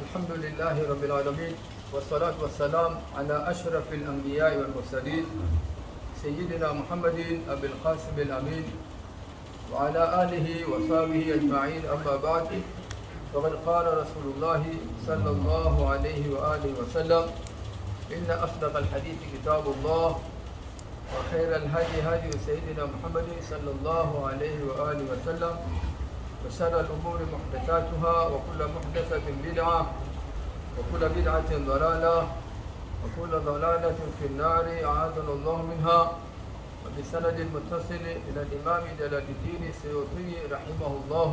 الحمد لله رب العالمين والصلاة والسلام على أشرف الأنبياء والمرسلين سيدنا محمد أبي القاسم الأمين وعلى آله وصحبه أجمعين أما بعد فقد قال رسول الله صلى الله عليه وآله وسلم إن أصدق الحديث كتاب الله وخير الهدي هدي سيدنا محمد صلى الله عليه وآله وسلم وشر الأمور محدثاتها وكل محدثة بدعة وكل بدعة ضلالة وكل ضلالة في النار أعاذنا الله منها وبسند المتصل إلى الإمام جلال الدين السيوطي رحمه الله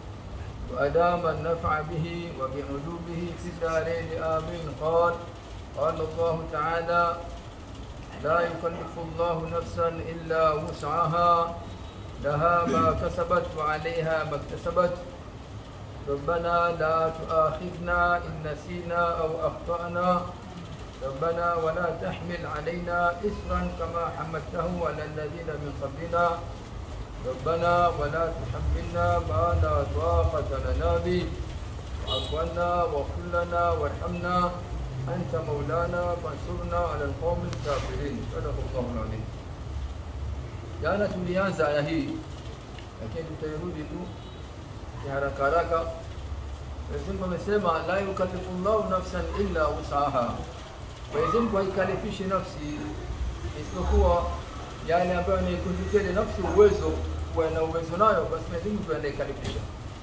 وأدام النفع به وبعلومه في الدارين آمين قال قال الله تعالى لا يكلف الله نفسا إلا وسعها لها ما كسبت وعليها ما اكتسبت ربنا لا تؤاخذنا إن نسينا أو أخطأنا ربنا ولا تحمل علينا إسرا كما حملته على الذين من قبلنا ربنا ولا تحملنا ما لا طاقة لنا به واعف عنا واغفر لنا وارحمنا أنت مولانا فانصرنا على القوم الكافرين صدق الله العظيم Jana tulianza aya hii, lakini tutairudi tu ya haraka haraka. Mwenyezi Mungu amesema la yukallifu llahu nafsan illa wusaha, Mwenyezi Mungu haikalifishi nafsi isipokuwa yale ambayo anaikunjukia ile nafsi uwezo kuwa na uwezo nayo, basi Mwenyezi Mungu ndiye anaikalifisha.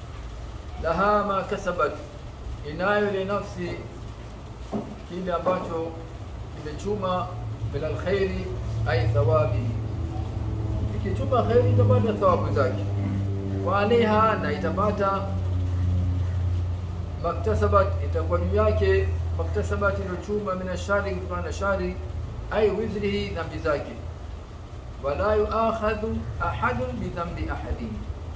Laha ma kasabat, inayo ile nafsi kile ambacho kimechuma min alkhairi ay thawabihi ikichuma kheri itapata thawabu zake, wa alaiha, na itapata maktasabat, itakuwa juu yake maktasabat, iliyochuma min ashari, kutokana na shari, ai wizrihi, dhambi zake. Wala yuakhadhu ahadun bidhambi ahadin,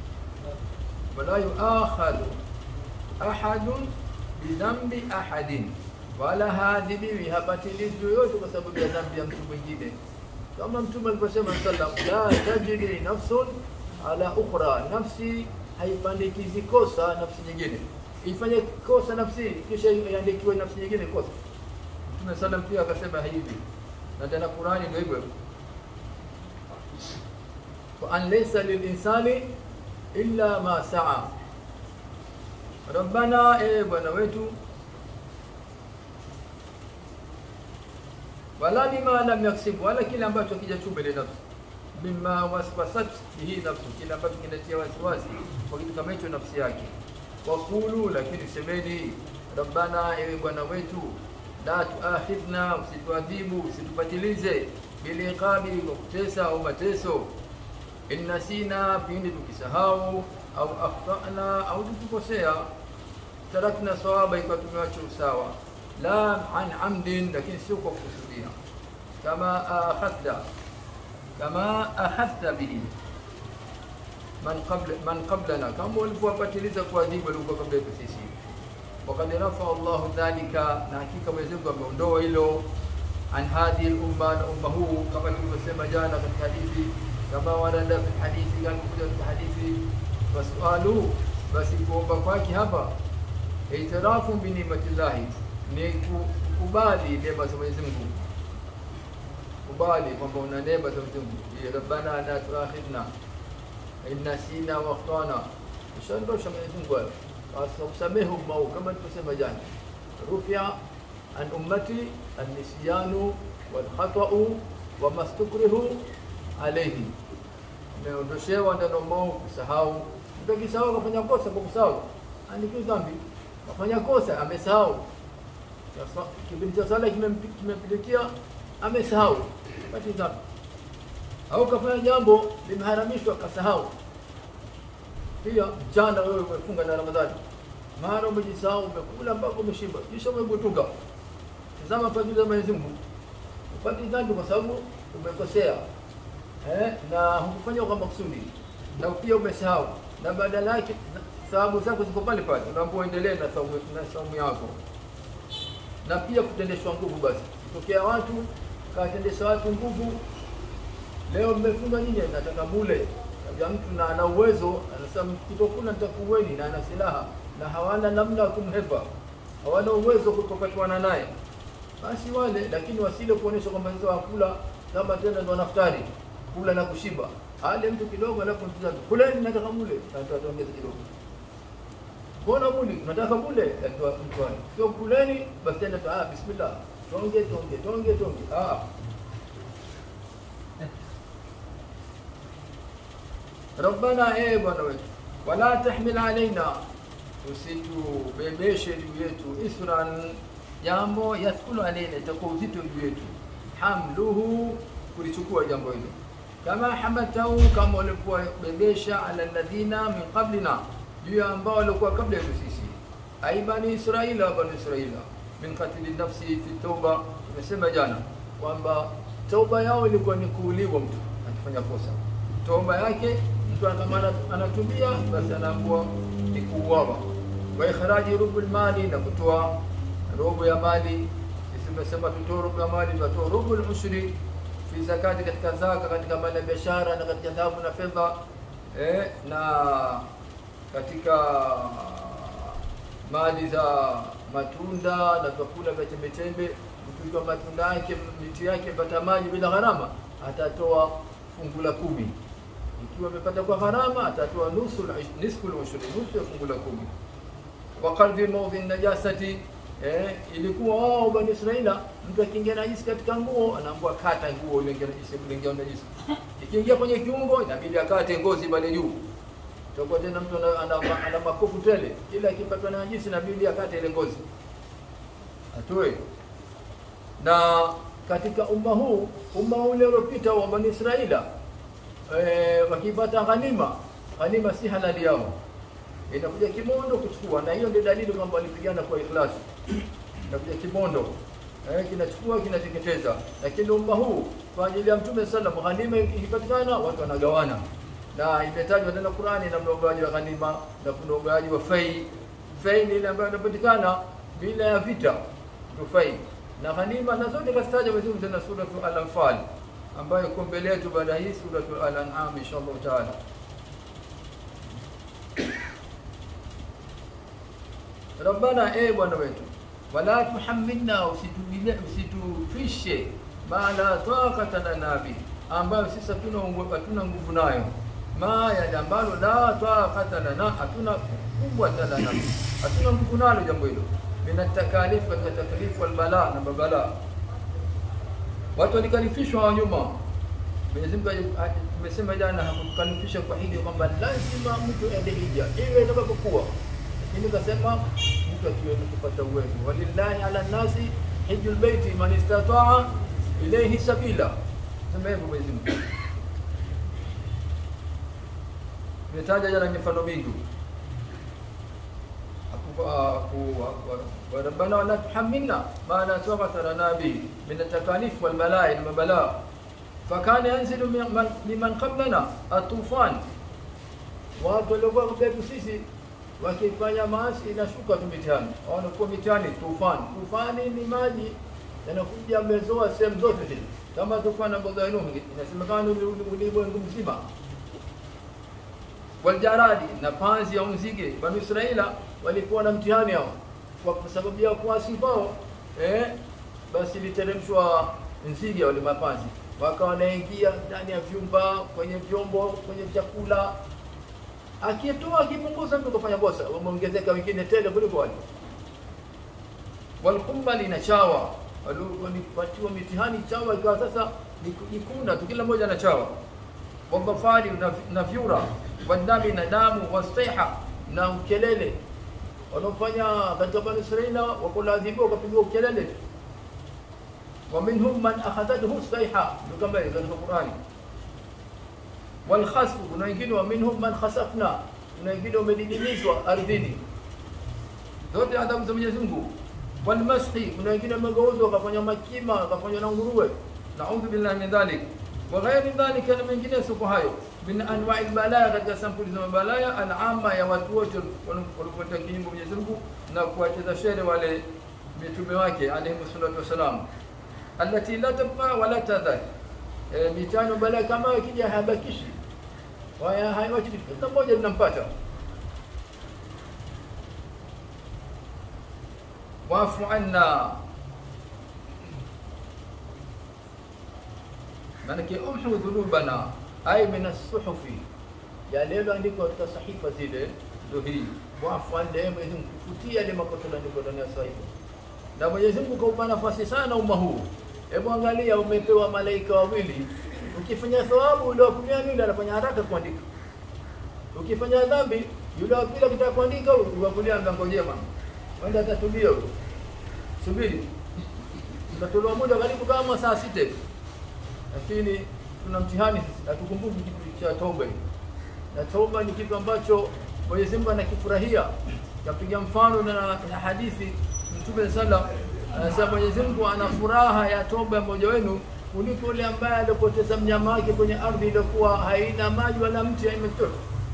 wala yuakhadhu ahadun bidhambi ahadin, wala haadhibiwi, hapatilizwi yoyote kwa sababu ya dhambi ya mtu mwingine kama mtume alivyosema sallam, la tajri nafsun ala ukhra, nafsi haipandikizi kosa nafsi nyingine, ifanye kosa nafsi kisha iandikiwe nafsi nyingine kosa. Mtume sallam pia akasema hivi, na tena Qurani ndio hivyo, wa an laysa lilinsani illa ma saa. Rabbana, e Bwana wetu wala bima lam yaksibu, wala kile ambacho kijachuma ile nafsi, mima waswasat bihi nafsi, kile ambacho kinatia wasiwasi kwa kitu kama hicho nafsi yake. Wakulu, lakini semeni, rabbana, ewe bwana wetu, la tuakhidhna, usituadhibu, usitupatilize, biliqabi, kwa kutesa au mateso, in nasina, pindi tukisahau, au akhtana, au tukikosea, tarakna sawaba, ikiwa tumewacha usawa la an amdin, lakini sio kwa kukusudia. Kama akhadha kama akhadha bihi man qabla man qablana, kama walivyowapatiliza kuadhibu walikuwa kabla yetu sisi. Wakad rafa Allahu dhalika, na hakika Mwenyezi Mungu ameondoa hilo an hadhihi lumma, na umma huu, kama tulivyosema jana katika hadithi, kama warada fi hadithi, kama kuja katika hadithi, wasualu, basi kuomba kwake hapa itirafu bi ni'matillahi ni kukubali neema za Mwenyezi Mungu, kubali kwamba una neema za Mwenyezi Mungu. Rabbana la tuakhidna in nasina wa akhtana, ishaondosha Mwenyezi Mungu hayo, kusamehe umma huu kama tulivyosema jana, rufia an ummati annisyanu walkhatau wa mastukrihu alayhi, ameondoshewa ndani umma huu kusahau. Mtu akisahau akafanya kosa kwa kusahau, andikiwa dhambi, afanya kosa amesahau kipindi cha sala kimempilikia amesahau pati dhambi, au kafanya jambo limeharamishwa kasahau. Pia mchana wewe umefunga na Ramadhani, mara umejisahau, umekula mpaka umeshiba, kisha umegutuka. Tazama fadhili za Mwenyezi Mungu, upati dhambi kwa sababu umekosea eh, na hukufanya kwa makusudi, na pia umesahau, na badala yake thawabu zako ziko pale pale, unaambiwa endelee na saumu yako na pia kutendeshwa nguvu. Basi tokea watu kawatendesha watu nguvu, leo mmefunga nyinyi, nataka mule. Kaja mtu na ana uwezo, anasema kitokula nitakuweni, na ana silaha na hawana namna ya kumhepa, hawana uwezo kupapatwana naye, basi wale, lakini wasile kuonyesha kwamba sasa wakula kama tena ndo naftari kula na kushiba. Ale mtu kidogo, alafu mtu zake kuleni, nataka mule, nataka tuongeze kidogo. Mbona muli? Nataka mule, atoa mtu wake. Sio kuleni, basi tena tu ah, bismillah. Tonge tonge tonge tonge. Ah. Rabbana, eh Bwana wetu, wala tahmil alaina, usitubebeshe juu yetu isran, jambo yathqulu alaina, itakuwa uzito juu yetu, hamluhu, kulichukua jambo hilo, kama hamaltahu, kama walikuwa bebesha ala alladhina min qablina, juu ya ambao walikuwa kabla yetu sisi, ai bani Israila, bani Israila, min qatli nafsi fi tauba. Tumesema jana kwamba tauba yao ilikuwa ni kuuliwa mtu akifanya kosa, tauba yake mtu kama anatubia basi anaambiwa ni kuuawa. Wa ikhraji rubul mali, na kutoa robo ya mali. Sisi tumesema tutoe robo ya mali, tunatoa rubul ushri fi zakati, katika zaka, katika mali ya biashara na katika dhahabu na fedha eh, na katika mali za matunda na vyakula vya chembechembe. Mtu ikiwa matunda yake miti yake pata maji bila gharama, atatoa fungu la kumi ikiwa amepata kwa gharama atatoa nusu nisfu al-ushri, nusu ya fungu la kumi. Wa qadhi mawdhi najasati, eh, ilikuwa wao bani Israila, mtu akiingia najisi katika nguo anaambiwa kata nguo ile ingia najisi, kuingia najisi. Ikiingia kwenye kiungo inabidi akate ngozi pale juu. Tutakuwa tena mtu ana, ana, ana makofu tele, kila akipatwa na najisi inabidi akate ile ngozi atoe. Na katika umma huu, umma ule uliopita wa bani Israila E, wakipata ghanima, ghanima si halali yao, inakuja kimondo kuchukua, na hiyo ndio dalili kwamba walipigana kwa ikhlasi. Inakuja kimondo eh, kinachukua kinateketeza. Lakini umma huu kwa ajili ya Mtume sallam, ghanima ikipatikana watu wanagawana, na imetajwa tena Qur'ani na ugawaji wa ghanima na kuna ugawaji wa fai. Fai ni ile ambayo inapatikana bila ya vita, ndio fai na ghanima, na zote kasitaja Mwenyezi Mungu tena sura Al-Anfal ambayo iko mbele yetu baada hii suratul Al-An'am inshallah taala. Rabbana, e Bwana wetu, wala tuhammilna, usitufishe ma la taqata lana bi, ambayo sisi hatuna hatuna nguvu nayo, ma yale ambalo la taqata lana, hatuna quwwata lana, hatuna nguvu nalo jambo hilo, min at-takalif, katika taklifu wal bala na babala Watu walikalifishwa wa nyuma. Mwenyezi Mungu tumesema jana, hakukalifisha kwa hili kwamba lazima mtu aende hija iwe itakapokuwa, lakini kasema mtu akiweza kupata uwezo, walillahi ala nasi hijjul baiti man istataa ilayhi sabila. Sema hivyo Mwenyezi Mungu. Nimetaja jana mifano mingi وربنا ولا تحملنا ما لا طاقة لنا به من التكاليف والبلاء والبلاء فكان ينزل لمن قبلنا الطوفان watu waliokuwa kabla yetu sisi wakifanya maasi inashuka tu mitihani, wanakuwa mitihani. Tufani, tufani ni maji yanakuja yamezoa sehemu zote zile, kama tufani ambayo Nuh inasemekana ulimwengu mzima. Waljaradi, na panzi au nzige. Bani Israila walikuwa na mtihani hao kwa sababu ya kuasi kwao, eh, basi literemshwa nzige wale mapanzi, wakawa wanaingia ndani ya vyumba, kwenye vyombo, kwenye vyakula, akitoa akipunguza, mtu kafanya kosa, wameongezeka wengine tele kuliko wale. Walkumbali na chawa walipatiwa mitihani, chawa ikawa sasa ni kujikunda tu, kila mmoja na chawa. Wadhafari na vyura, wadami na damu, wastaiha na ukelele wanaofanya katika Bani Israila wakulaadhibiwa wakapigwa ukelele. Wa minhum man akhadhathu sayha, ndio kama ile katika Qur'ani. Wal khasf, kuna wengine wa minhum man khasafna, kuna wengine wamedidimizwa ardhini. Zote adhabu za Mwenyezi Mungu. Wal mashi, kuna wengine wamegeuzwa wakafanya makima wakafanya na nguruwe. Naudhu billahi min dhalik. Wa ghairi dhalika, na mengine sio hayo min anwa'i balaya, katika sampuli za mabalaya alama ya watu wote walipota kinyume Mwenyezi Mungu na kuwacheza shere wale mitume wake alayhi salatu wasalam, allati la tabqa wala tadhar. E, mitano balaya kama ikija habakishi waya haiwachi kila mmoja, linampata. Wa min hum man akhadhathu sayha, ndio kama ile katika Qur'ani. Wa minhum man khasafna, kuna wengine wamegeuzwa wakafanya makima wakafanya na nguruwe. Naudhu billahi min dhalik. Wa ghairi dhalika, na mengine sio hayo min anwa'i balaya, katika sampuli za mabalaya alama ya watu wote walipota kinyume Mwenyezi Mungu na kuwacheza shere wale mitume wake alayhi salatu wasalam, allati la tabqa wala tadhar. E, mitano balaya kama ikija habakishi waya haiwachi kila mmoja, linampata. wafu anna maanake umhu dhunubana ay min assuhufi yale yaliyoandikwa katika sahifa zile ndo hii wafu anna ee Mwenyezi Mungu kufutia yale makosa yaliyoandikwa ndani ya sahifa na Mwenyezi Mungu kaupa nafasi sana umma huu hebu angalia umepewa malaika wawili ukifanya thawabu yule wa kulia yule anafanya haraka kuandika ukifanya dhambi yule wa pili akitaka kuandika yule wa kulia anangojea mama wenda atatulia huyo subiri utatolewa muda karibu kama saa sita hivi. lakini tuna mtihani sisi hatukumbuki kitu cha toba hii. na toba ni kitu ambacho Mwenyezi Mungu anakifurahia kapiga mfano na, na hadithi Mtume sallam anasema Mwenyezi Mungu ana furaha ya toba ya mmoja wenu kuliko yule ambaye alipoteza mnyama wake kwenye ardhi iliyokuwa haina maji wala mti haina chochote.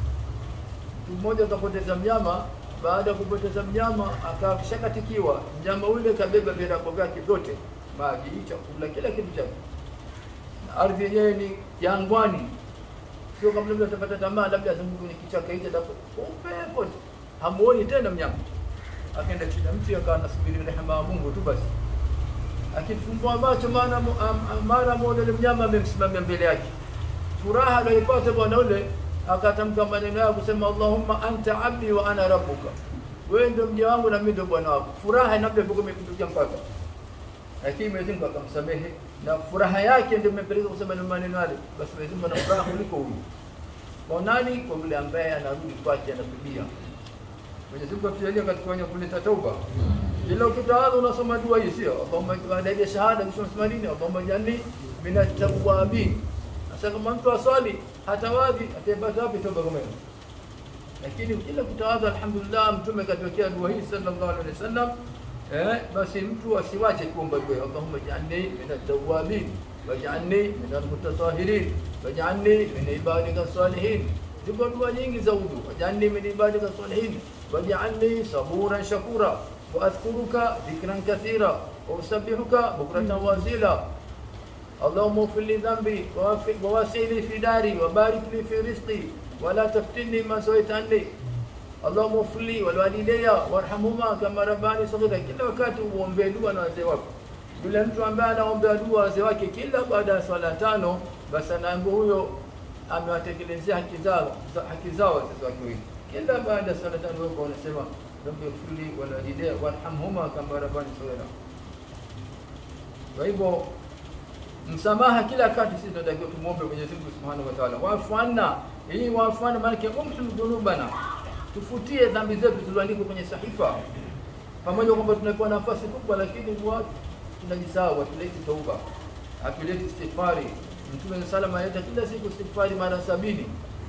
Mtu mmoja akapoteza mnyama, baada ya kupoteza mnyama akashakatikiwa, mnyama ule kabeba virago vyake vyote, maji, chakula, kila kitu chake. Na ardhi yenyewe ni jangwani, sio kama labda atapata tamaa, labda azunguke kwenye kichaka hicho, atapo upepo, hamuoni tena mnyama. Akaenda chini ya mti, akawa anasubiri rehema ya Mungu tu basi akifumbua macho mara am- mara moja yule mnyama amemsimamia mbele yake. Furaha aliyoipata bwana yule akatamka maneno yao kusema Allahumma anta abdi wa ana rabbuka, wewe ndio mja wangu na mimi ndio bwana wako. Furaha inabda ilikuwa imepindukia mpaka, lakini Mwenyezi Mungu akamsamehe na furaha yake ndio imepeleka kusema ile maneno yale. Basi Mwenyezi Mungu ana furaha kuliko huyu. Kwa nani? Kwa yule ambaye anarudi kwake anatubia. Mwenyezi Mungu atujalie katika wenye kuleta tauba. Ila ukitawadha unasoma dua hii sio? Allahumma baada ya shahada kisha unasema nini? Allahumma jalni minat tawwabin. Sasa kama mtu aswali hatawadhi atapata wapi toba kama hiyo? Lakini kila kutawadha alhamdulillah mtume katuwekea dua hii sallallahu alaihi wasallam eh, basi mtu asiwache kuomba dua hii. Allahumma jalni minat tawwabin waj'alni minal mutatahirin waj'alni min ibadika salihin. Ziko dua nyingi za udhu. Waj'alni min ibadika salihin waj'alni saburan shakura وأذكرك ذكرا كثيرا وأسبحك بكرة وأصيلا اللهم اغفر لي ذنبي ووفق- وواسع لي في داري وبارك لي في رزقي ولا تفتني ما سويت عني اللهم اغفر لي ولوالدي وارحمهما كما رباني صغيرا kila wakati uombee dua na wazee wako yule mtu ambaye anaombea dua wazee wake kila baada ya swala tano basi anaambiwa huyo amewatekelezea haki zao za- haki zao wazazi wake wawili kila baada ya swala tano wewe unasema rabbi ighfir li walwalidayya warhamhuma kama rabbani saghira kwa hivyo msamaha kila wakati sisi tunatakiwa tumwombe Mwenyezi Mungu Subhanahu wa Ta'ala. Waafu anna, hii waafu anna maana yake umtu dhunubana, tufutie dhambi zetu zilizoandikwa kwenye sahifa. Pamoja kwamba tunapewa nafasi kubwa, lakini watu tunajisahau, hatuleti tauba, hatuleti istighfari. Mtume salama aleta kila siku istighfari mara sabini.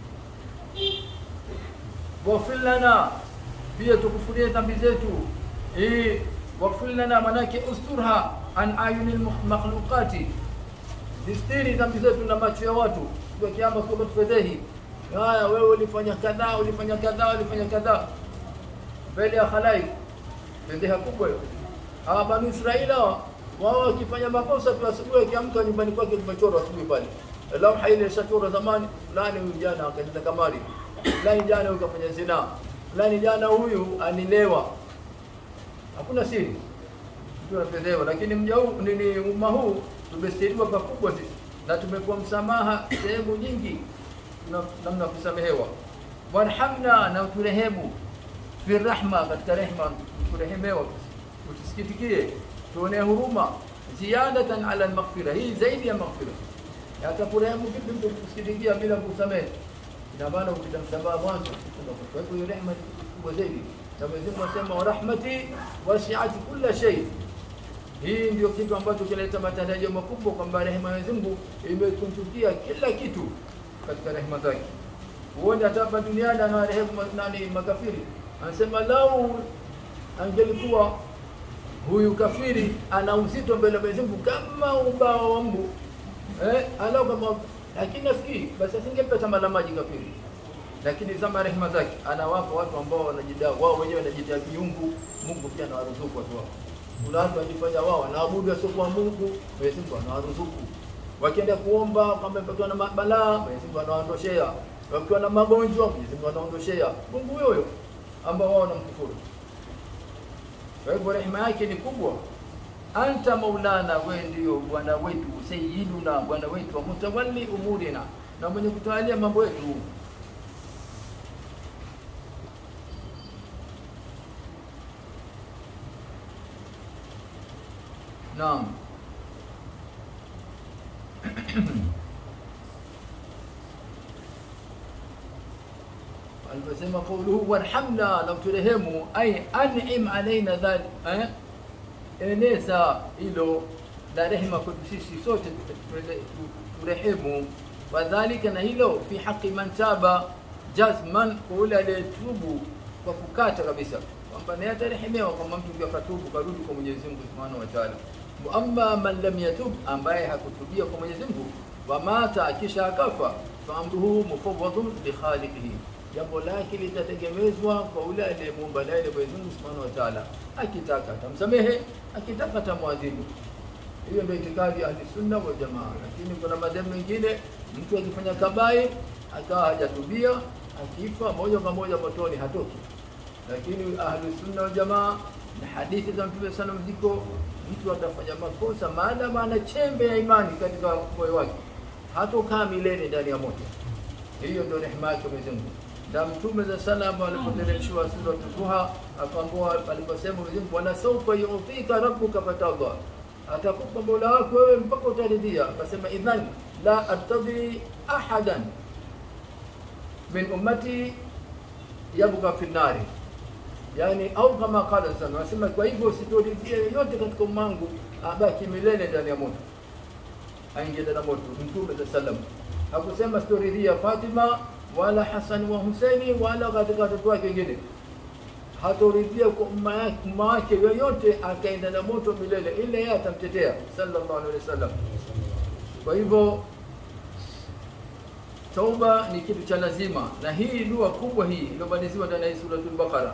Waghfir lana, pia tukufurie dhambi zetu. Hii waghfir lana manake usturha an ayunil makhluqati zistiri dhambi zetu na macho ya watu siku ya kiama sio tufedhehi haya wewe ulifanya kadhaa ulifanya kadhaa ulifanya kadhaa mbele ya khalaik fedheha kubwa hiyo hawa bani israila wao wakifanya makosa tu asubuhi akiamka nyumbani kwake kumechorwa asubuhi pale lauha ile ishachorwa zamani fulani huyu jana akacheza kamari fulani jana huyu kafanya zina fulani jana huyu anilewa hakuna siri tunafedhewa lakini mja huu nini umma huu tumestiriwa pakubwa sisi na tumepewa msamaha sehemu nyingi tuna- namna ya kusamehewa warhamna na uturehemu fi rahma katika rehma turehemewa utusikitikie tuonee huruma ziyadatan ala almaghfira hii zaidi ya maghfira atakurehemu vipi mtu kusikitikia bila kusamehe ina maana ukita msamaha mwanzo kwa hivyo hiyo rehma ni kubwa zaidi na Mwenyezi Mungu anasema wa rahmati wasi'at kulla shay hii ndio kitu ambacho kinaleta matarajio makubwa kwamba rehema ya Mwenyezi Mungu imekunjukia kila kitu katika rehema zake. Huone hata hapa duniani ana rehema nani makafiri. Anasema lau angelikuwa huyu kafiri ana uzito mbele ya Mwenyezi Mungu kama ubao wa mbu eh, alau kama lakini nafikiri basi asingempa tama la maji kafiri lakini zama rehema zake anawapa watu ambao wanajidai wao wenyewe wanajitia kiungu, Mungu pia anawaruzuku watu wao. Kuna watu wanajifanya wao wanaabudu wasiokuwa Mungu, Mwenyezi Mungu anawaruzuku. Wakienda kuomba kama wakiwa na balaa, Mwenyezi Mungu anawaondoshea. Wakiwa na magonjwa, Mwenyezi Mungu anaondoshea. Mungu huyo huyo ambao wao wanamkufuru. Kwa hivyo rehema yake ni kubwa. Anta maulana, wewe ndio bwana wetu, sayyiduna, bwana wetu, wa mutawalli umurina, na mwenye kutawalia mambo yetu. Naam. aliposema qauluhu warhamna, na uturehemu, ay an'im alaina dhalik, eh? eneza hilo la rehema kwetu sisi sote, turehemu. Wadhalika, na hilo fi haqi man taba jazman, kwa yule aliyetubu kwa kukata kabisa, kwamba naye atarehemewa, kwamba mtu ndio akatubu karudi kwa Mwenyezi Mungu Subhanahu wa Ta'ala. Amma man lam yatub, ambaye hakutubia kwa Mwenyezi Mungu, wa mata, kisha akafa, fa amruhu mufawwadun bi khaliqihi jambo lake litategemezwa kwa ule aliyemuumba naye Mwenyezi Mungu Subhanahu wa Ta'ala. Akitaka atamsamehe, akitaka atamwadhibu. Hiyo ndio itikadi ya Ahli Sunna wal Jamaa. Lakini kuna madhehebu mengine, mtu akifanya kabai akawa hajatubia, akifa moja kwa moja motoni, hatoki. Lakini Ahli Sunna wal Jamaa na hadithi za Mtume sana ziko, mtu atafanya makosa maadamu ana chembe ya imani katika moyo wake, hatokaa milele ndani ya moto. Hiyo ndio rehema yake Mwenyezi Mungu na Mtume za salam alipoteremshiwa sura Duha akaambiwa, aliposema Mwenyezi Mungu, wala sawfa yu'tika rabbuka fatarda, atakupa Mola wako wewe mpaka utaridhia. Akasema idhan la artadi ahadan min ummati yabqa fi nari, yani au kama qala sana, anasema kwa hivyo sitoridhia yoyote katika umangu abaki milele ndani ya moto, aingie ndani ya moto. Mtume za salam hakusema sitoridhia Fatima wala Hasani wa Husaini wala katika watoto wake wengine, hatoridhia kwa umma yake umma wake yoyote akaenda na moto milele, ila yeye atamtetea sallallahu alaihi wasallam. Kwa hivyo tauba ni kitu cha lazima, na hii dua kubwa hii iliyobaniziwa ndani ya suratul Baqara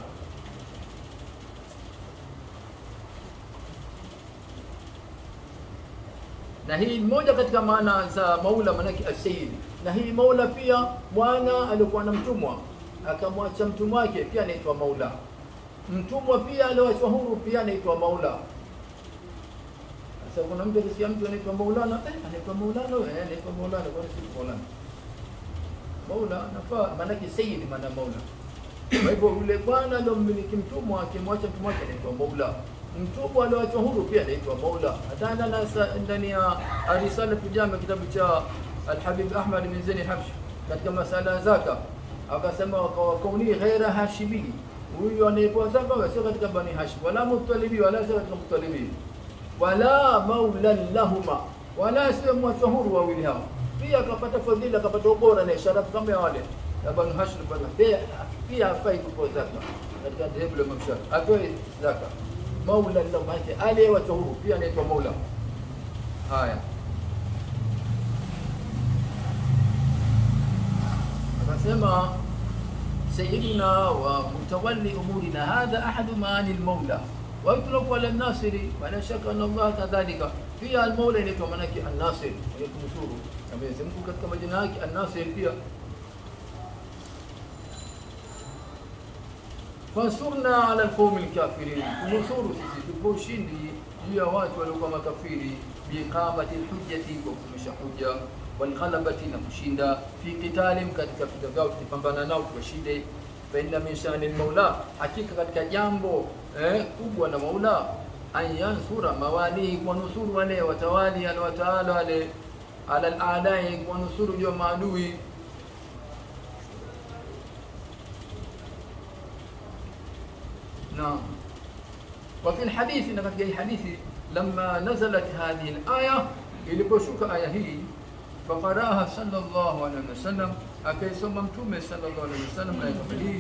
na hii moja katika maana za maula, manake asayid. Na hii maula pia, bwana alikuwa na mtumwa akamwacha mtumwa wake, pia anaitwa maula. Mtumwa pia alioachwa huru, pia anaitwa maula. Sasa kuna mtu akisikia mtu anaitwa maulana, eh, anaitwa maulana wewe, eh, anaitwa maulana, kwa nini si maulana? Maula nafaa, maanake sayyid, maana maula. Kwa hivyo yule bwana aliyomiliki mtumwa akimwacha mtumwa wake anaitwa maula mtumwa alioachwa huru pia anaitwa maula. Hata ndani ya Risala Tujama, kitabu cha Alhabib Ahmad bin Zain Habshi, katika masala ya zaka akasema, wakauni ghaira hashimi, huyu anayepewa zaka sio katika bani Hashim, wala mutalibi, wala sio katika mutalibi, wala maulan lahuma, wala sio mwachwa huru wawili hao. Pia akapata fadhila, akapata ubora na sharafu kama ya wale na bani Hashim, pia pia hafai kupewa zaka katika dhehebu la Imam Shafi, atoe zaka maula lahu maake aliyewachwa huru pia anaitwa maula. Haya, akasema sayyidina wa mutawalli umurina hadha ahadu maani lmaula waitlaku ala nasiri, wala shaka anna Allah kadhalika. Pia almaula inaitwa manake annasir, mwenye kunusuru. Na Mwenyezi Mungu katika majina yake annasir pia fansurna ala alqaumi alkafirin, tunusuru sisi tupo ushindi juu ya watu waliokuwa makafiri, biiqamati lhujjati, kwa kusimamisha hujja, walghalabati, na kushinda, fi qitalim, katika vita vyao tukipambana nao tuwashinde. Fa inna min shani lmaula, hakika katika jambo eh, kubwa na maula an yansura mawalihi, kuwanusuru wale watawali alwataala wale ala aladai, kuwanusuru juu ya maadui نعم وفي الحديث إن في الحديث لما نزلت هذه الآية iliposhuka aya hii faqaraha sallallahu alaihi wasallam, akaisoma Mtume sallallahu alaihi wasallam aya kama hii.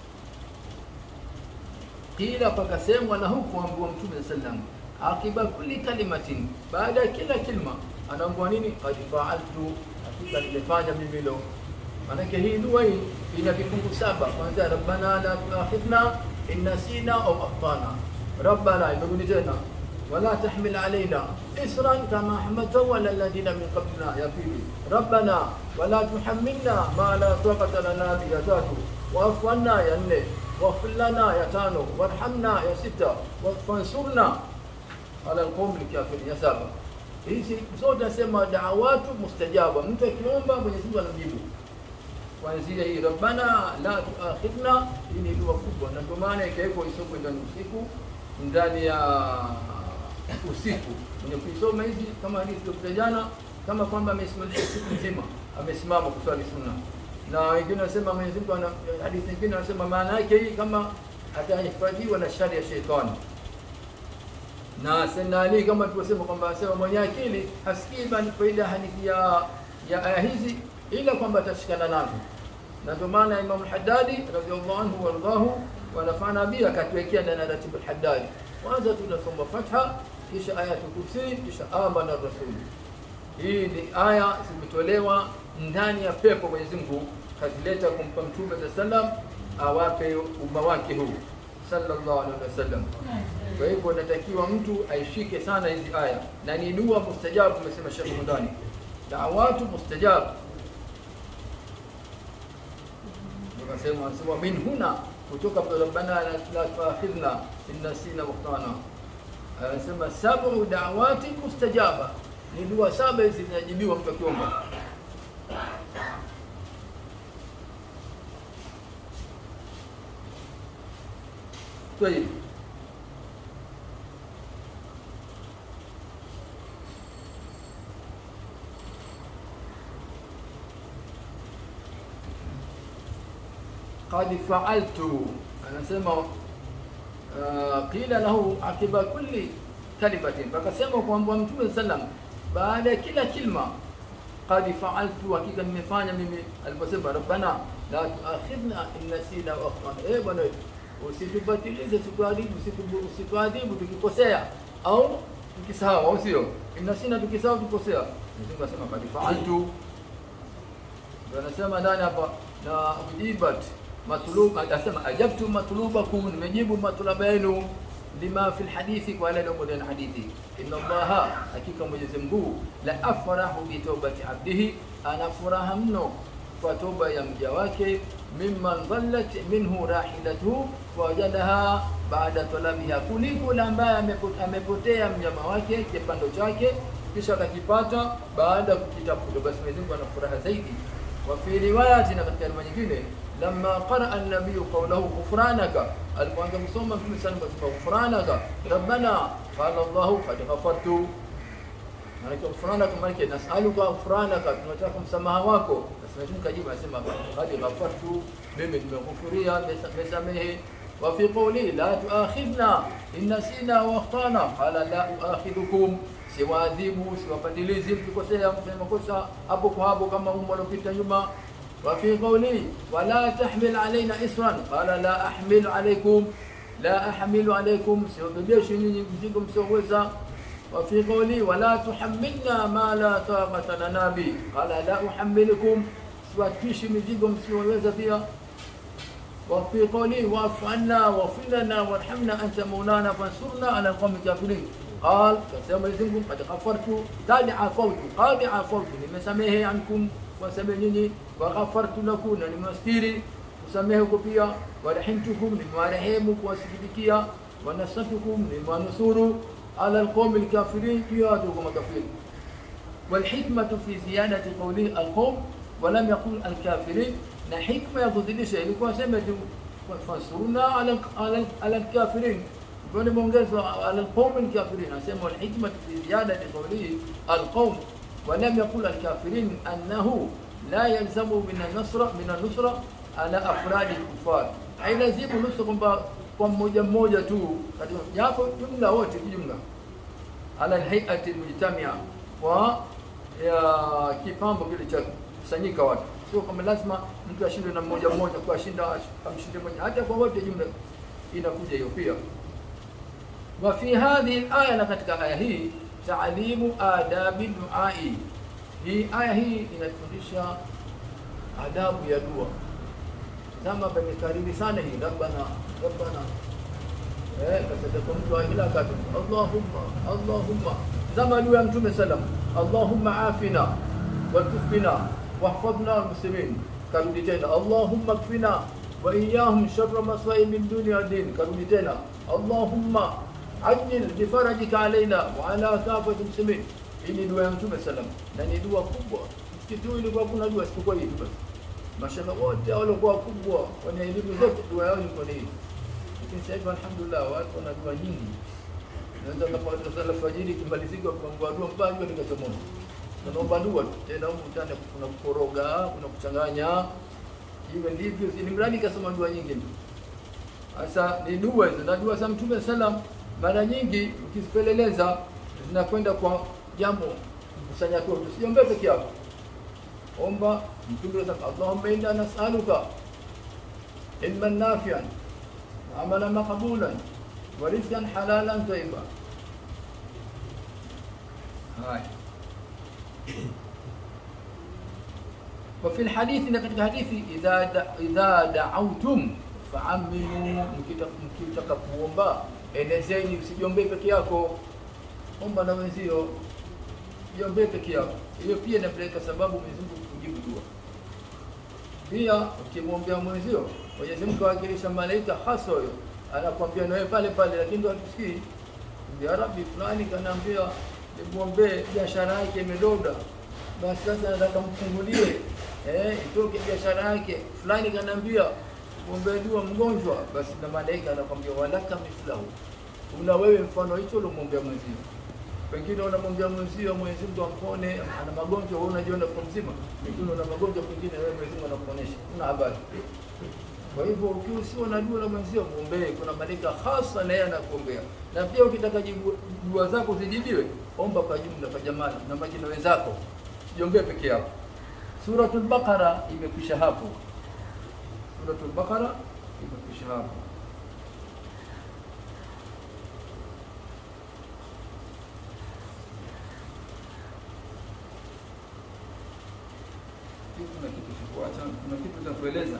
Kila pakasemwa na huku ambiwa Mtume sallam akiba kulli kalimatin, baada ya kila kilma anaambiwa nini? Qad faaltu, hakika nimefanya mimi leo. Maanake hii dua hii ina vifungu saba, kwanza rabbana la tuakhidhna in nasina au akhtana, rabbana imerudi tena ولا تحمل علينا إسرا كما حملته على الذين من قبلنا يا فيلي ربنا ولا تحملنا ما لا طاقة لنا به يا تاتو واعف عنا يا ني waghfir lana ya tano warhamna ya sita wansurna ala alqawmi alkafirin ya saba hizi zote nasema da'awatu mustajaba mtu akiomba Mwenyezi Mungu anamjibu kuanzia hii rabbana la tuakhidna hii ni dua kubwa na ndio maana ikawekwa isomwe ndani usiku ndani ya usiku mwenye kuisoma hizi kama hadithi iliyopita jana kama kwamba amesimama siku nzima amesimama kuswali sunna na wengine wanasema Mwenyezi Mungu ana hadithi nyingine wanasema maana yake hii kama atahifadhiwa na shari ya sheitani na Sayyidina Ali kama tulivyosema kwamba asema mwenye akili hasikii bali faida hadithi ya ya aya hizi ila kwamba atashikana nazo na ndio maana Imam al-Haddadi radhiallahu anhu wardahu wanafana bia akatuwekea ndani ya ratiba al-Haddadi kwanza tunasoma Fatha kisha ayatul kursi kisha amana rasul hii ni aya zimetolewa ndani ya pepo Mwenyezi Mungu kazileta kumpa mtume sallam awape umma wake huu sallallahu alaihi wasallam kwa hivyo natakiwa mtu aishike sana hizi aya na ni dua mustajabu umesema Sheikh Mundani da'awatu mustajabu wakasema wanasema min huna kutoka kwa rabbana la la tuakhidhna in nasina wa akhtana anasema sab'u da'awati mustajaba ni dua saba hizi zinajibiwa mtu akiomba طيب قد فعلت anasema uh, qila lahu akiba kulli kalimatin akasema kwamba mtume sallam baada ya kila kilma qad fa'altu hakika nimefanya mimi aliposema rabbana la tuakhidhna in nasina wa akhtana eh bwana usitubatilize situadhibu usituadhibu tukikosea au tukisahau au sio inasina tukisahau tukosea Mwenyezi asema qad fa'altu ndio anasema ndani hapa na ujibat matlub anasema ajabtu matlubakum nimejibu matlaba yenu lima fi alhadithi kwa yale yaliyo ndani hadithi inna allaha hakika mwenyezi Mungu la afrahu bi tawbati abdihi ana furaha mno kwa toba ya mja wake mimman dhallat minhu rahilatuhu fawajadaha baada talabiha kuliko yule ambaye amepotea mnyama wake kipando chake kisha akakipata baada ya kukitafuta basi Mwenyezi Mungu ana furaha zaidi wa fi riwayati na katika riwaya nyingine لما قرأ النبي قوله غفرانك alipoanza kusoma mtume sana kasema ghufranaka rabbana qala allah qad ghafartu maana ghufranaka maana nasaluka ghufranaka tunataka msamaha wako basi mtume kajibu anasema qad ghafartu mimi nimeghufuria nimesamehe wa fi qawli la tuakhidna in nasina wa akhtana qala la uakhidhukum siwaadhibu siwapandilizi mkikosea mfanya makosa hapo kwa hapo kama umo uliopita nyuma وفي قوله ولا تحمل علينا إسرا قال لا أحمل عليكم لا أحمل عليكم سيبديش مزيكم سوزا وفي قوله ولا تحملنا ما لا طاقة لنا به قال لا أحملكم سواتفيش مزيكم سوزا فيها وفي قوله واعف عنا واغفر لنا وارحمنا أنت مولانا فانصرنا على القوم الكافرين قال كما يزنكم قد غفرت قد عفوت قد عفوت لمسامحه عنكم wasamehe nyinyi waghafartu lakum na nimewastiri kusamehe huko pia warahimtukum nimewarehemu kuwasikitikia wanasatukum nimewanusuru ala alqawmi alkafirin juu ya watu makafiri والحكمة في زيادة قوله القوم ولم يقل الكافرين na hikma ya kuzidisha ilikuwa sema tu fansuruna ala ala ala alkafirin ndio nimeongeza ala alqawm alkafirin asema alhikma fi ziyadati qawlihi alqawm ولم يقل الكافرين أنه لا يلزم من النصر من النصرة على أفراد الكفار hailazimu nusu kwamba kwa mmoja mmoja tu katika japo jumla wote kijumla ala alhayati almujtamia kwa ya kipambo kile cha kusanyika watu sio kama lazima mtu ashinde na mmoja mmoja kwa shinda amshinde mmoja hata kwa wote jumla inakuja hiyo pia wa fi hadhihi alaya na katika aya hii taalimu adabi duai. Hii aya hii inatufundisha adabu ya dua. Tazama pamekariri sana hii rabbana rabbana eh, kasadaka mtu ila katu Allahumma Allahumma. Tazama dua ya Mtume sallam, Allahumma afina watufina wahfadhna almuslimin. Karudi tena Allahumma kfina wa iyahum sharra masaibi dunya din karudi tena allahumma ajil bifarajika alaina wa ala kafati muslimin hii ni dua ya mtume salam na ni dua kubwa msikiti huu ilikuwa kuna dua isipokuwa hii tu basi mashaka wote waliokuwa wakubwa wenye elimu zote dua yao ilikuwa ni hii lakini sasa hivi alhamdulillah watu wana dua nyingi naweza kama sala fajiri kimalizika kwa dua mpaka jua likachomoza tunaomba dua tu tena huko mtani kuna kukoroga kuna kuchanganya hivyo ndivyo ni mradi kasoma dua nyingi tu sasa ni dua hizo na dua za mtume salam mara nyingi ukizipeleleza zinakwenda kwa jambo kusanya tu usiombee peke yako omba mtume anasema Allahumma inna nas'aluka ilman nafi'an wa amalan maqbulan wa rizqan halalan tayyiban haya وفي الحديث إن katika hadithi idha da, idha da'awtum fa'aminu mkitaka kuomba enezeni usijiombee peke yako omba na wenzio jiombee peke yako hiyo pia inapeleka sababu Mwenyezi Mungu kujibu dua pia ukimwombea mwenzio Mwenyezi Mungu awakilisha malaika hasa huyo anakuambia nawe pale pale lakini ndio hatusikii ya rabbi fulani kanaambia nimwombee biashara yake imedoda basi sasa nataka mfungulie eh itoke biashara yake fulani kanaambia muombee dua mgonjwa basi na malaika anakwambia walaka mithlahu una wewe mfano hicho uliomwombea mwenzio pengine unamwombea mwenzio Mwenyezi Mungu ampone ana magonjwa wewe unajiona kwa mzima pengine una magonjwa pengine wewe Mwenyezi Mungu anakuonesha una habari kwa hivyo ukiwa sio na dua la mwenzio muombee kuna malaika hasa na yeye anakuombea na pia ukitaka jibu dua zako zijibiwe omba kwa jumla kwa jamaa na majina wenzako sijiombee peke yako Suratul Baqara imekwisha hapo. Suratul Baqara imekwisha hapo. Kuna kitu cha kuacha, kuna kitu cha kueleza.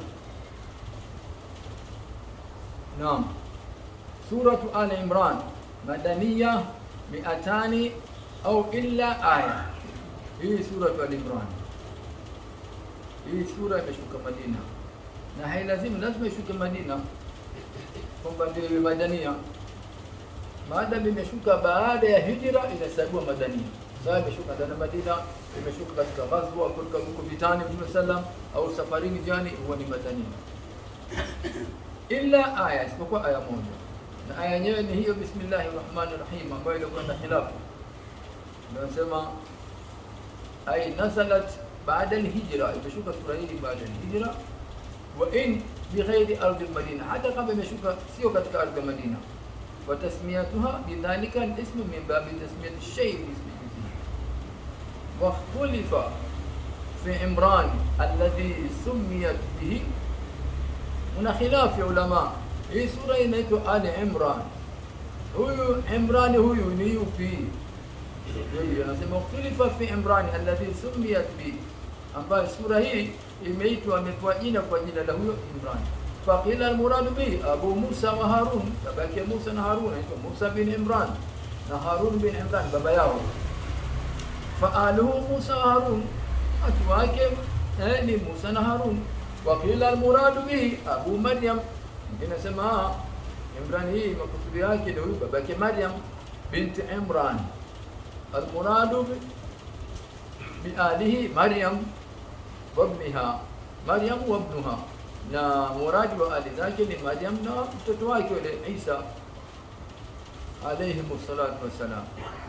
Naam. Suratu Al Imran madaniya miatani au illa aya. Hii suratu Al Imran hii sura imeshuka Madina na hailazimu lazima ishuke Madina kwamba ndio iwe madania. Maadamu imeshuka baada ya hijra inahesabiwa madania. Sasa imeshuka ndani ya Madina, imeshuka katika ghazwa kutoka huko vitani Mtume sallam au safarini jani, huwa ni madania, illa aya, isipokuwa aya moja, na aya yenyewe ni hiyo bismillahir rahmanir rahim, ambayo ilikuwa na khilafu, nasema ay nazalat baada alhijra, imeshuka sura hii baada alhijra, wa in bighairi ardi almadina, hata kama imeshuka sio katika ardhi ya Madina. Wa tasmiyatuha bidhalika alismu min babi tasmiyati shay bismi wa ikhtulifa fi Imran alladhi sumiyat bihi, una khilaf ya ulama. Hii sura inaitwa Ali Imran. Huyu Imran huyu ni yupi? Yeye anasema ikhtulifa fi Imran alladhi sumiyat bihi ambayo sura hii imeitwa amepewa jina kwa jina la huyo Imran. Faqila almuradu bihi Abu Musa wa Harun, baba yake Musa na Harun anaitwa Musa bin Imran na Harun bin Imran baba yao. Faaluhu Musa wa Harun, watu wake eh, ni Musa na Harun. Waqila almuradu bihi Abu Maryam, inasema Imran hii makusudi yake ni huyu baba yake Maryam binti Imran. Almuradu bialihi Maryam wabniha Maryam wabnuha, na muradi wa ali zake ni Maryam na mtoto wake yule Isa alayhi salatu wassalam.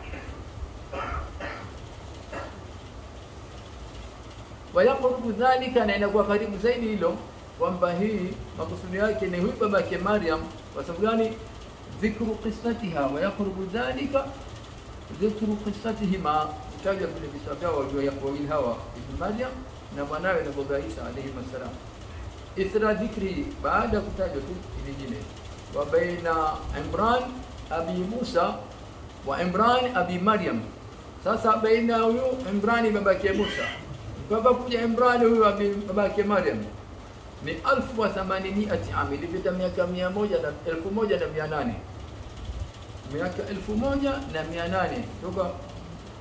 Wayaqrubu dhalika, na inakuwa karibu zaidi hilo kwamba hii makusudi yake ni huyu baba yake Maryam. Kwa sababu gani? Dhikru qissatiha, wayaqrubu dhalika dhikru qissatihima, kutaja vile visa vyao wawili hawa ibn Maryam na mwanawe na baba Isa alayhi salam. Ithra dhikri, baada ya kutajwa tu vingine, wa baina Imran abi Musa wa Imran abi Maryam. Sasa baina huyu Imrani babake Musa baba kuja Imrani huyu abi babake Maryam ni alfu wa thamaniniati ami, ilipita miaka mia moja na elfu moja na mia nane miaka elfu moja na mia nane toka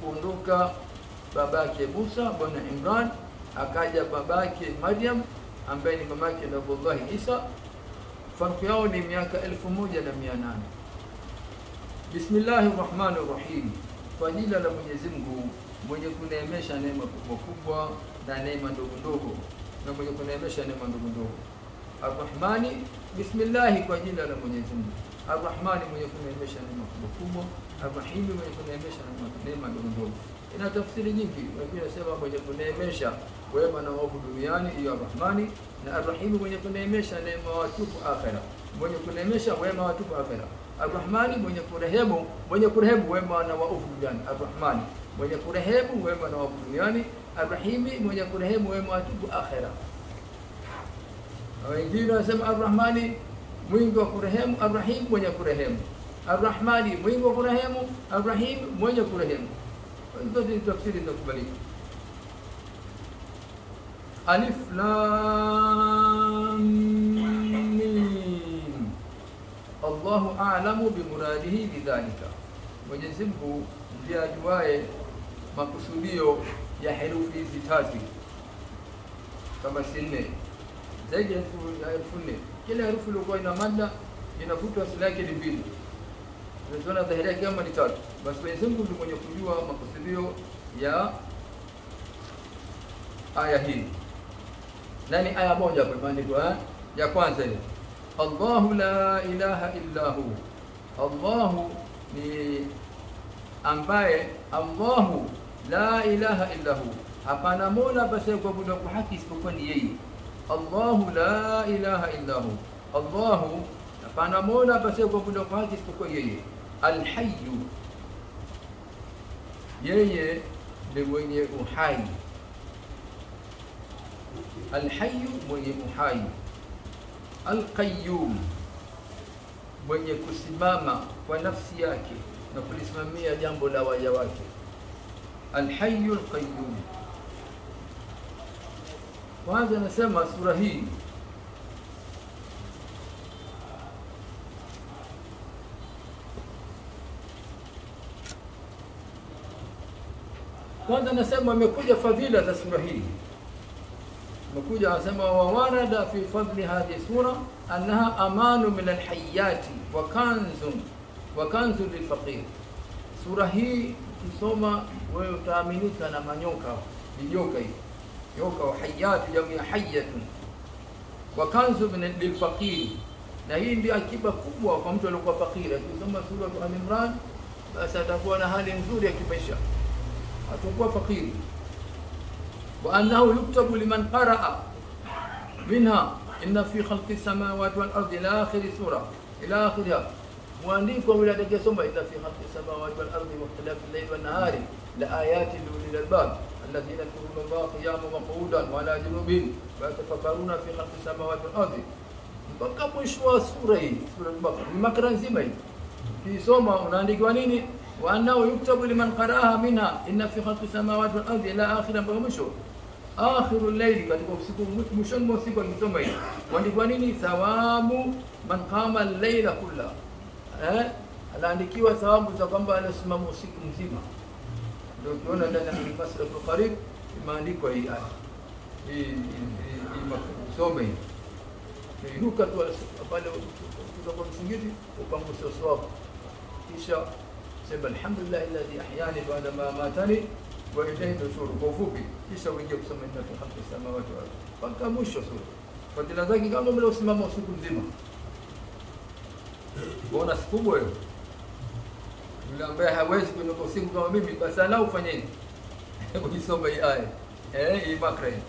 kuondoka babake Musa bwana Imran akaja babake Maryam ambaye ni mamake Nabiullahi Isa. Farku yao ni miaka elfu moja na mia nane. Bismillahi rahmani rahim, kwa jina la Mwenyezi Mungu mwenye kuneemesha neema kubwa kubwa na neema ndogo ndogo, na mwenye kuneemesha neema ndogo ndogo. Arrahmani, bismillahi, kwa jina la Mwenyezi Mungu. Arrahmani, mwenye kuneemesha neema kubwa kubwa. Arrahimi, mwenye kuneemesha neema ndogo ndogo. Ina tafsiri nyingi, wengine nasema mwenye kuneemesha wema na waovu duniani, hiyo Arrahmani, na Arrahimi, mwenye kuneemesha neema watupu akhera, mwenye kuneemesha wema watupu akhera. Arrahmani, mwenye kurehemu, mwenye kurehemu wema na waovu duniani. Arrahmani, mwenye kurehemu wema na waovu duniani. Arrahimi, mwenye kurehemu wema watupu akhera. Wengine wanasema Arrahmani mwingi wa kurehemu, Arrahim mwenye kurehemu. Arrahmani mwingi wa kurehemu, Arrahim mwenye kurehemu. Zote ni tafsiri zinakubalika. Alif Lam Mim. Allahu a'lamu bimuradihi bidhalika, Mwenyezi Mungu ndiye ajuaye makusudio ya herufi hizi tatu, kama si nne zaidi ya elfu nne. Kila herufi iliokuwa ina mada inafutwa asili yake ni mbili, tunaziona dhahiri yake kama ni tatu. Basi Mwenyezi Mungu ndiye mwenye kujua makusudio ya aya hii, na ni aya moja kwa imeandikwa ya kwanza ile, Allahu la ilaha illa hu, Allahu ni ambaye, Allahu la ilaha illa hu, hapana mola basi kuabudiwa kwa haki isipokuwa ni yeye. Allahu la ilaha illa hu, Allahu hapana mola basi kuabudiwa kwa haki isipokuwa yeye. Alhayyu, yeye ni mwenye uhai. Alhayyu, mwenye uhai. Alqayyum, mwenye kusimama kwa nafsi yake na kulisimamia jambo la waja wake. Alhayyu alqayyum. Kwanza nasema sura hii kwanza nasema imekuja fadhila za sura hii, imekuja anasema wawarada fi fadli hadhihi sura annaha amanu min alhayati wa kanzun wa kanzun lilfaqir. Sura hii ukisoma wewe utaaminika na manyoka, vijoka hivi nyoka wa hayatu, jamu ya hayatun, wa kanzu min lilfaqir, na hii ndio akiba kubwa kwa mtu aliyokuwa fakiri. Akisoma sura Al-Imran basi atakuwa na hali nzuri ya kimaisha, atakuwa fakiri. Wa annahu yuktabu liman qaraa minha inna fi khalqi samawati wal ardi ila akhiri sura ila akhiriha, mwandiko yule atakayesoma inna fi khalqi samawati wal ardi wa ikhtilafi al-layli wan nahari la ayatin li ulil albab الذين يذكرون الله قياما وقعودا وعلى جنوبهم ويتفكرون في خلق السماوات والارض mpaka mwisho wa sura hii sura al-Baqara ni makra nzima hii kisoma unaandikiwa nini wa annahu yuktabu liman qara'aha minha inna fi khalqi samawati wal ardi ila akhir mpaka mwisho akhiru layli katika usiku mwishoni mwa usiku akisoma hii uandikwa nini thawabu man qama al-layla kulla eh anaandikiwa thawabu za kwamba anasimama usiku mzima ndio ukiona ndani ya Fasl al-Qarib imeandikwa hii aya hii usome hii inuka tu pale kutoka msingizi upanguse uso wako, kisha sema alhamdulillah alladhi ahyani ba'da ma amatani wa ilayhi nushur, kwa ufupi, kisha uingie kusoma inna fi khalqi samawati wal ardi mpaka mwisho sura. Fadhila zake kama vile usimama usiku mzima, bona siku kubwa hiyo yule ambaye hawezi kuinuka usiku kama mimi, basi alau fanyeni kujisoma hii aya eh, hii makra hii.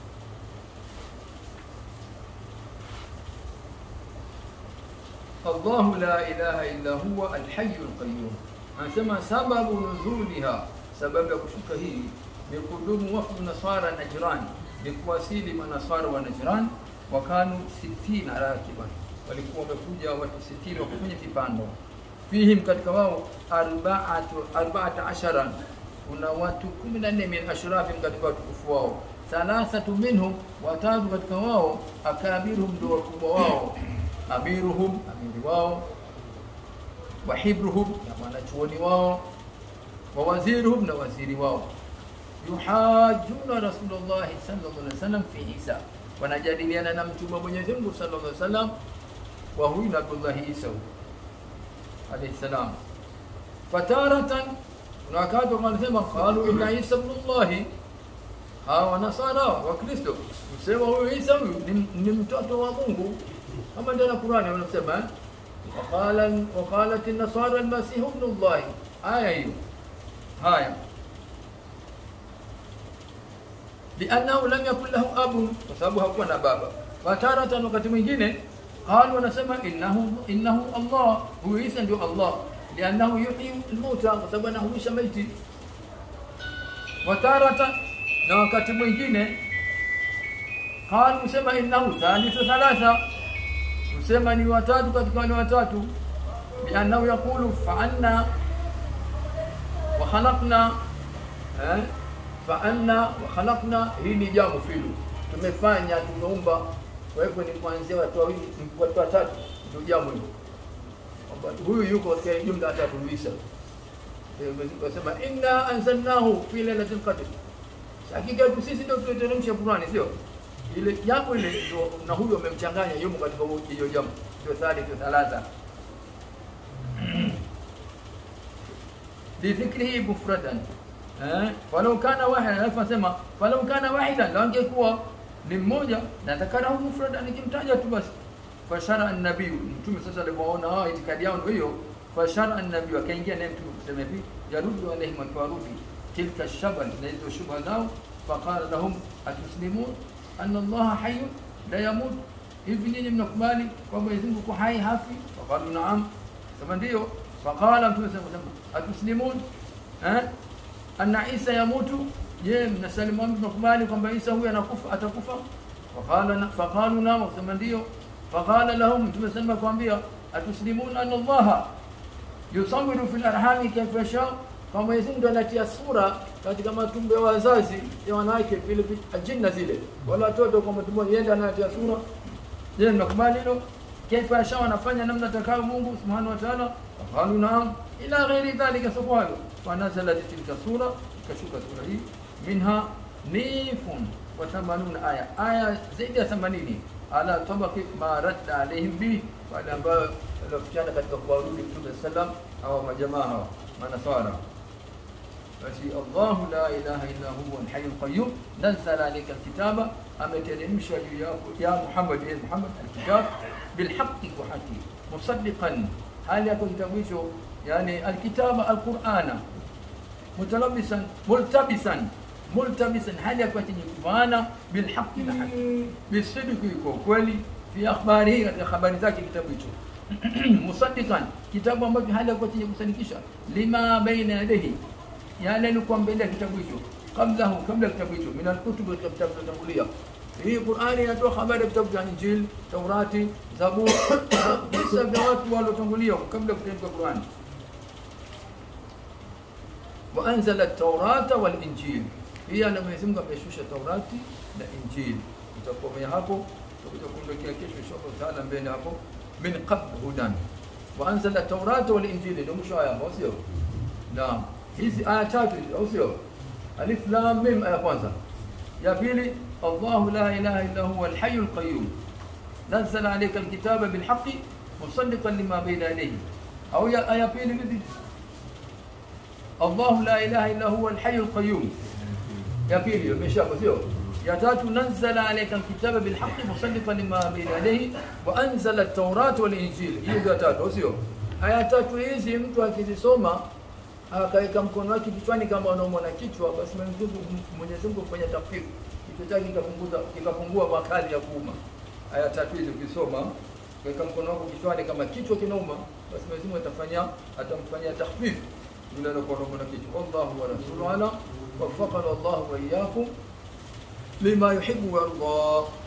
Allahu la ilaha illa huwa alhayyul qayyum. Anasema sababu nuzuliha, sababu ya kushuka hii ni kudumu wafdu nasara Najran, ni kuwasili manasara wa Najran, wakanu 60 rakiban, walikuwa wamekuja watu 60 wako kwenye vipando fihim katika wao arbaatu arbaata ashara, kuna watu kumi na nne min ashrafin katika watukufu wao, thalathatu minhum, watatu katika wao akabiruhum, ndio wakubwa wao, amiruhum, amiri wao, wahibruhum, na mwanachuoni wao, wawaziruhum, na waziri wao, yuhajuna Rasulullahi sallallahu alaihi wasallam fi Isa, wanajadiliana na mtume wa Mwenyezi Mungu sallallahu alaihi wasallam wa huyu na Abdullah Isa alayhi salam fataratan kuna wakati wanasema qalu inna Isa ibn Allah hawa nasara wa Kristo msema huyu Isa huyu ni, ni mtoto wa Mungu kama ndio na Qur'ani wanasema eh? وقال وقالت النصارى المسيح ابن الله آية hiyo haya liannahu lam yakun lahu abun kwa sababu hakuwa na baba fataratan wakati mwingine qalu wanasema innahu innahu Allah huyu Isa ndio Allah liannahu yuhyi almauta kwa sababu anahuisha maiti wataratan na wakati mwingine qalu sema innahu thalithu thalatha usema ni watatu katika wale watatu biannahu yaqulu fa'anna wa khalaqna eh fa'anna wa khalaqna hii ni jamu filu tumefanya tumeumba kwa hivyo ni kuanzia watu wawili watu watatu ndio jamu hilo kwamba huyu yuko katika jumla tatu Isa Wasema inna anzalnahu fi lailatul qadr. Hakika sisi ndio tuliteremsha Qur'ani sio? ile jambo ile ndio na huyo amemchanganya yumo katika hiyo jambo ndio thalithu thalatha lidhikrihi mufradan eh falau kana wahida alafu asema falau kana wahida la angekuwa ni mmoja na takana hu mufradan nikimtaja tu basi fashara an-nabii mtume sasa alipoona hao itikadi yao ndio hiyo fashara an-nabii akaingia naye mtume kusema hivi yarudu alaihim akwarudi tilka shabal na hizo shubha zao faqala lahum atuslimun anna Allah hayyun la yamut, hivi ninyi mnakubali kwamba Mwenyezi Mungu hai hafi? Faqalu naam, sema ndio. Faqala Mtume sema atuslimun eh, anna Isa yamutu, je, mnasalimu mnakubali kwamba Isa huyu anakufa atakufa? Faqala faqalu naam, sema ndio. Faqala lahum, Mtume sema kwambia atuslimun anna Allah yusawiru fil arhami kayfa yasha kwa Mwenyezi Mungu anatia sura katika matumbo ya wazazi ya wanawake vile ajinna zile wala watoto kwa matumbo yenda anatia sura je mnakubali hilo kaifa yasha anafanya namna atakao Mungu subhanahu wa ta'ala qalu naam ila ghairi dhalika sababu fa nazalat tilka sura ikashuka sura hii minha nifun wa 80 aya aya zaidi ya 80 ala tabaqi ma radda alaihim bi wale ambao waliofikiana katika kuwarudi Mtume sallam au majamaa hao manasara basi Allahu la ilaha illa huwa al-hayyul qayyum nazzala alayka al-kitaba ameteremsha juu yako ya Muhammad ya Muhammad al-kitab bil haqqi wa haqi musaddiqan hali yako kitabu hicho yani al-kitaba al-qur'ana mutalabisan multabisan multabisan hali yako chenye kuvaana bil haqqi na haqi bisidqi kwa kweli fi akhbarihi katika habari zake kitabu hicho musaddiqan kitabu ambacho hali yako chenye kusadikisha lima baina yadayhi yale alikuwa mbele ya kitabu hicho kablahu kabla kitabu hicho min alkutub kitabu tangulia hii Qur'ani inatoa habari ya vitabu vya Injil, Taurati, Zabur, visa vya watu waliotangulia kabla ya kuteremka Qur'ani. Wa anzala at-Taurata wal Injil. Pia na Mwenyezi Mungu ameshusha Taurati na Injil. Tutakomea hapo, tutakuja kuondokea kesho inshallah taala mbele hapo min qabl hudan. Wa anzala at-Taurata wal Injil ndio mwisho aya, sio? Naam. hizi aya tatu au sio alif lam mim aya kwanza ya pili الله لا إله إلا هو الحي القيوم نزل عليك الكتاب بالحق مصدقا لما بين يديه أو يا آية بين بدي الله لا إله إلا هو الحي القيوم يا بيلي مشاكو سيو يا تاتو نزل عليك الكتاب بالحق مصدقا لما بين يديه وأنزل التوراة والإنجيل هي يا تاتو سيو aya tatu hizi mtu akizisoma akaweka mkono wake kichwani kama anaumwa na kichwa, basi Mwenyezi Mungu Mwenyezi Mungu kufanya takfifu kichwa chake kikapunguza kikapungua makali ya kuuma. Aya tatu hizi ukisoma kaweka mkono wako kichwani kama kichwa kinauma, basi Mwenyezi Mungu atafanya atamfanyia takfifu yule anakuwa anaumwa na kichwa. Wallahu wa rasuluhu ala waffaqana Allahu wa iyyakum lima yuhibbu wa yarda.